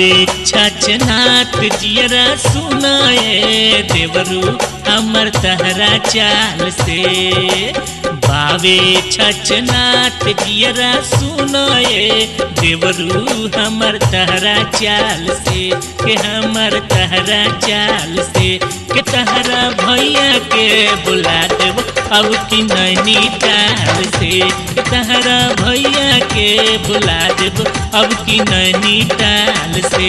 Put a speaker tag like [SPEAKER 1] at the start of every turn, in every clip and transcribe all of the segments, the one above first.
[SPEAKER 1] बावे छछनाथ जियरा सुनाए देवरू हमर तहरा चाल से बावे छछनाथ जियरा सुनाए देवरू हमर तहरा चाल से के हमर तहरा चाल से के तहरा भैया के बुला देव अब की नैनी ताल से के तहरा भैया के बुला देव अब की नैनी ताल से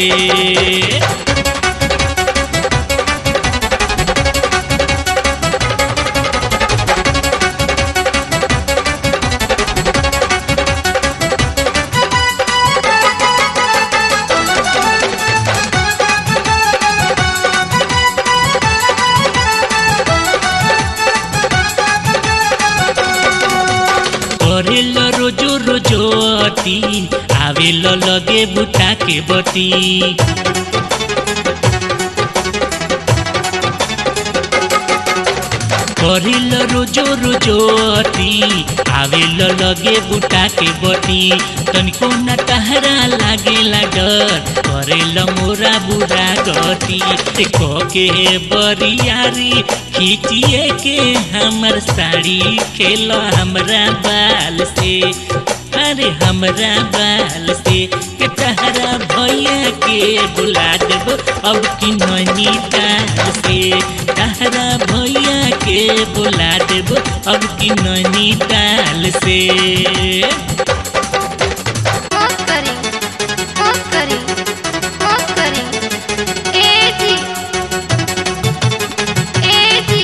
[SPEAKER 1] करेल रोजो रोजो अति आवेल लगे बुता के बती करेल रोजो रोजो अति आवेल लगे बुता के बती तनिको न तहरा लागे डर करेल मोरा बुरा गति देखो के बरियारी खींचिए के हमर साड़ी खेल हमरा बाल से अरे हमरा बाल से के तहरा भैया के बुला देब अब की ननी ताल से तहरा भैया के बुला देब अब की ननी ताल से
[SPEAKER 2] मौत करें मौत करें मौत करें ए जी ए जी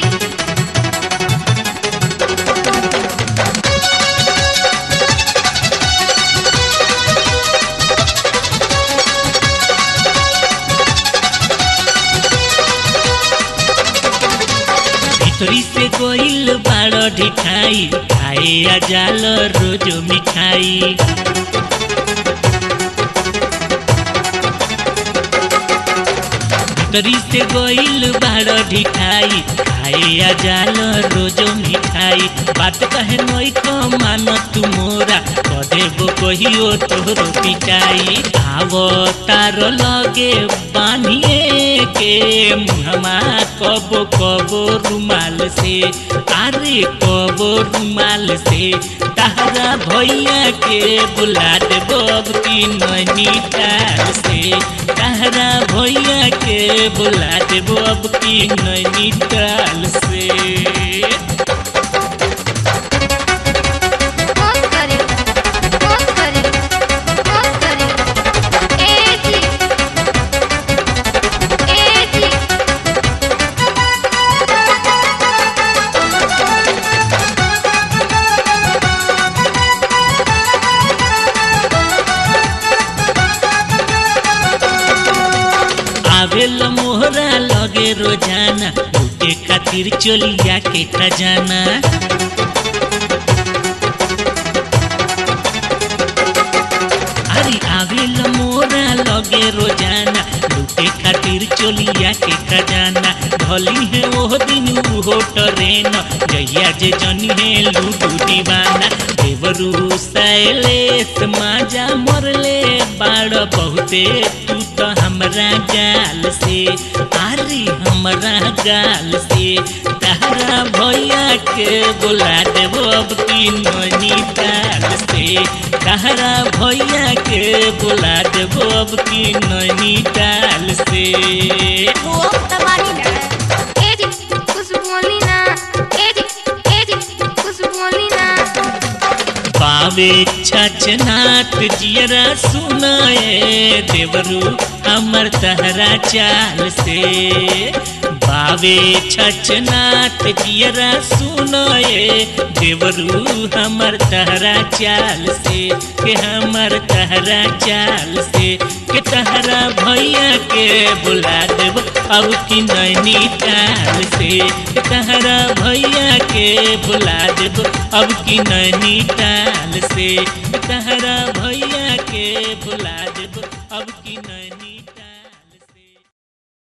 [SPEAKER 1] भीतरी से गोइल बाड़ ढिठाई खाए आ जाल रोजो मिठाई भीतरी से गोइल बाड़ ढिठाई खाए आ जाल रोजो मिठाई बात कहे नई को मान तू मोरा कदेबो कहियो तोहरो पिटाई आवो तार लगे बानिए के मुहमा कबो कबो रुमाल से अरे कबो रुमाल से तहरा भैया के बुला देबो अब की नैनी ताल से तहरा भैया के बुला देबो अब की नैनी ताल से
[SPEAKER 2] मौत करें मौत करें मौत करें ए जी ए जी
[SPEAKER 1] आवेल मोहरा लगे रोजाना लूटे खातिर चोलिया के खजाना अरे आवेल मोरा लगे रोजाना लूटे खातिर चोलिया के खजाना भली है ओह दिन उहो ट्रेन जहिया जे जनी है लूटू दीवाना देवरू सैलेस माजा मरले बाड़ बहुते तू तो हमरा गाल से अरे हमरा गाल से तहरा भैया के बुला देबो अब की ननी ताल से तहरा भैया के बुला देबो अब की ननी ताल से
[SPEAKER 2] वो तबानी ना ए जी कुछ बोली ना ए जी ए जी कुछ बोली ना
[SPEAKER 1] पावे छछनाथ जियरा सुनाए देवरू हमर तहरा चाल से बावे छछनाथ जियरा सुनाए देवरू हमर तहरा चाल से के हमर तहरा चाल से के तहरा भैया के बुला देब अब की नैनी ताल से के तहरा भैया के बुला देब अब की नैनी ताल से के तहरा भैया के बुला देब अब की नैनी